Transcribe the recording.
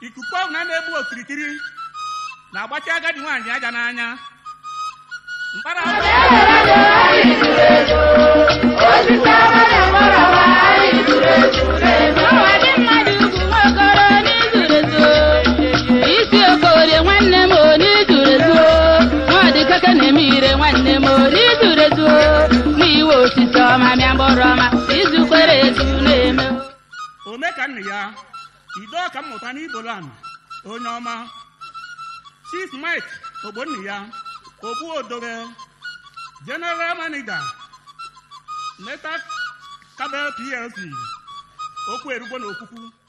ikuku ọhụrụ na na-egbu okirikiri na-agbachi agadi nwaanyị aja n'anya mkpara Ọwa dị mmadụ ugwu nwokoro n'izuru ezu isi okorie nwanne m o n'izuru ezu nwadị keke na-eme ire nwanne m o n'izuru ezu n'iwe osisi ọma mịa mkpụrụ ọma izukwere ezu na-eme ome ka nna ya ido ọka mmụta n'ibolan onye ọma chief mike ogbonna ya ogbu odoge general manager meta kabel plc okwu erugbo na okwukwu